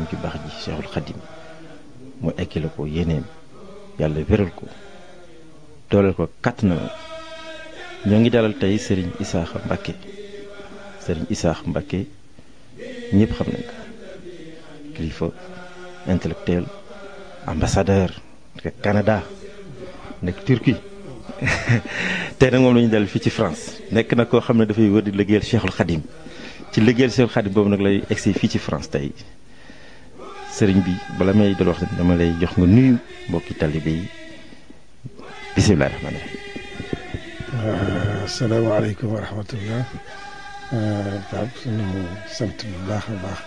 maamam ki baax ji Cheikhul Khadim mu ekkile ko yéeneem yàlla wéral ko dooleel ko kàtt na ñoo ngi dalal tey sëriñ Isaaxa Mbacke sëriñ Isaaxa Mbacke ñëpp xam nañ ko kilifa intellectuel ambassadeur nekk Canada nekk Turquie tey nag moom la ñu dalal fii ci France nekk na koo xam ne dafay wër di liggéeyal Cheikhul Khadim ci liggéeyal Cheikhul Khadim boobu nag lay egsi fii ci France tey sëriñ bi bala may dal wax dama lay jox nga nuyu mbokki talibé yi bisimilah rahmaani rahiim. asalaamaaleykum wa rahmatullah Pape suñu sant bu baax a baax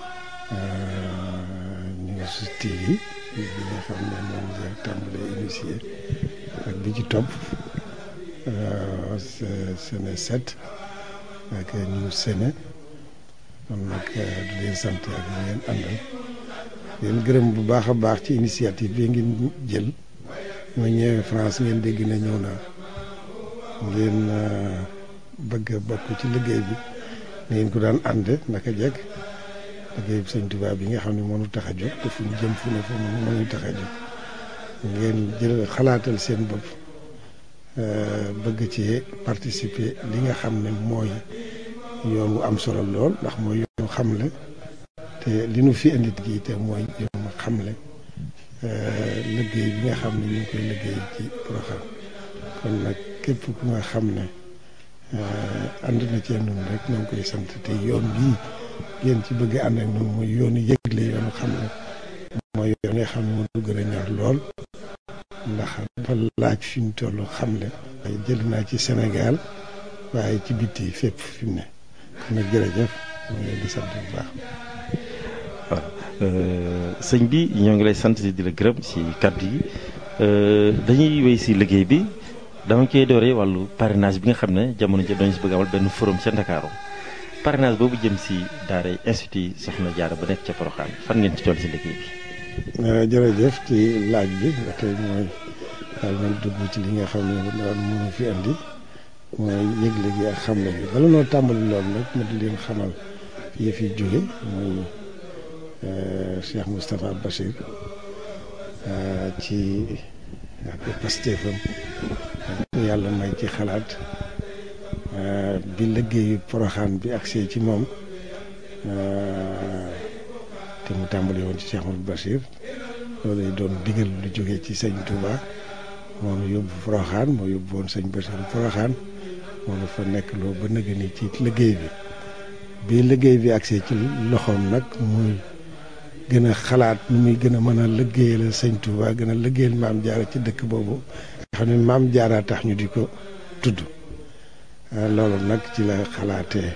ñu ngi si TV bi nga xam ne moom nga tàmbalee initié ak bi ci topp Séné 7 ak ñu Séné kon nag di leen sant ak ñu ngeen àndal leen gërëm bu baax a baax ci initiative bi ngeen jël ñoo ñëwee France ngeen dégg na ñëw naa ngeen bëgg a bokk ci liggéey bi ni ngeen ko daan ànde naka jekk liggéey bi sëñ Tuubaa bi nga xam ne mënu tax a jóg te fu ñu jëm fu ne fu mu mënu tax a jóg ngeen jël xalaatal seen bopp bëgg ci participer li nga xam ne mooy yoon wu am solo lool ndax mooy yoonu xamle te li nu fi indit gi te mooy yoonu xamle liggéey bi nga xam ne ñu ngi koy liggéey ci Porokhane kon nag képp ku nga xam ne ànd na cee noonu rek ñoo ngi koy sant te yoon bii ngeen ci bëgg ànd ak noonu mooy yoonu yëgle yoonu xam ne mooy yoon nga xam ne moo gën a ñor lool ndax dafa laaj fi ñu toll xamle waaye jël naa ci Sénégal waaye ci bitti fépp fi mu ne kon nag jërëjëf ñu ngi leen di sant bu baax. waaw sëñ bi ñoo ngi lay sant di la gërëm ci kàddu yi dañuy wéy si liggéey bi dama koy dooree wàllu parrainage bi nga xam ne jamono ji dañu si bëgg amal benn forum ca Ndakaaru parrainage boobu jëm si daaray institut Soxna Jaara ba nekk ca Porokhane fan ngeen ci toll si liggéey bi. jërëjëf ci laaj bi ba tey mooy daal man dugg ci li nga xam ne daal mënu fi andi mooy yëgle gi ak xamle bi bala noo tàmbali loolu nag ma di leen xamal yëf yi jóge mooy Cheikh Moustapha Bachir ci ak pastéefam yàlla may ci xalaat bi liggéeyu Porokhane bi agsee ci moom te mu tàmbali woon ci Cheikh Mouhamadou Bachir loolu doon digal lu jógee ci sëñ Touba moom yóbbu Porokhane moo yóbbu woon sëñ Bachir Porokhane moom fa nekk loo ba nëgë ni ci liggéey bi bi liggéey bi agsee ci loxoom nag muy gën a xalaat nu muy gën a mën a liggéeyal sëñ Touba gën a liggéeyal maam jaara ci dëkk boobu nga xam ne maam jaara tax ñu di ko tudd loolu nag ci la xalaatee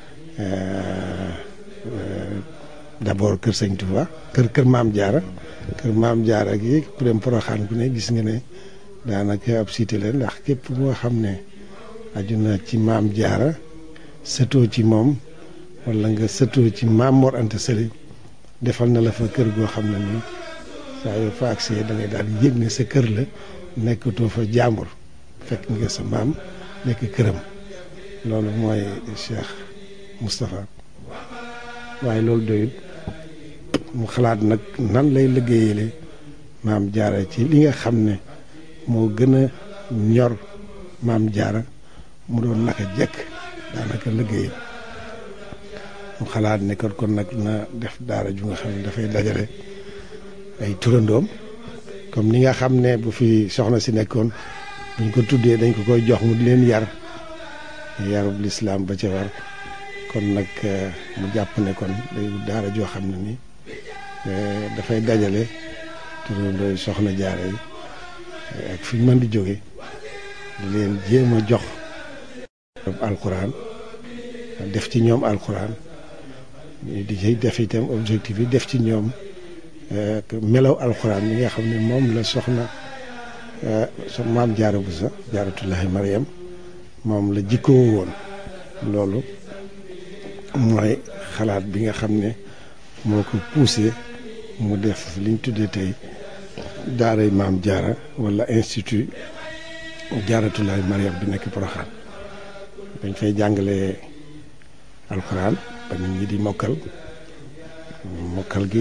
d'abord kër sëñ Touba kër kër maam jaara kër maam jaara gi ku dem Porokhane ku ne gis nga ne daanaka ab cité la ndax képp moo xam ne aju na ci maam jaara sëtoo ci moom wala nga sëtoo ci maam Mor Anta Sali defal na la fa kër goo xam ne nii saa yoo fa agsee da ngay daal di yëg ne sa kër la nekkatoo fa jàmbur fekk nga sa maam nekk këram loolu mooy Cheikh Moustapha waaye loolu doyut mu xalaat nag nan lay liggéeyale maam jaara ci li nga xam ne moo gën a ñor maam jaara mu doon naka jekk daanaka liggéeyam mu xalaat ne kon kon nag na def daara ju nga xam ne dafay dajale ay turandoom comme ni nga xam ne bu fi soxna si nekkoon buñ ko tuddee dañ ko koy jox mu di leen yar yarub lislaam ba ca war kon nag mu jàpp ne kon day daara joo xam ne ni dafay dajale turandooy soxna jaara yi ak fi mën di jóge di leen jéem a jox alxuraan def ci ñoom alxuraan di ci def itam objectif yi def ci ñoom melaw alxuraan yi nga xam ne moom la soxna so maam jaara bu sa jaaratullahi mariam moom la jikkoo woon loolu mooy xalaat bi nga xam ne moo ko poussé mu def liñ tuddee tey daaray maam jaara wala institut jaaratulaay mariam bi nekk Porokhane dañ fay jàngale alxuraan ba nit ñi di mokkal mokkal gi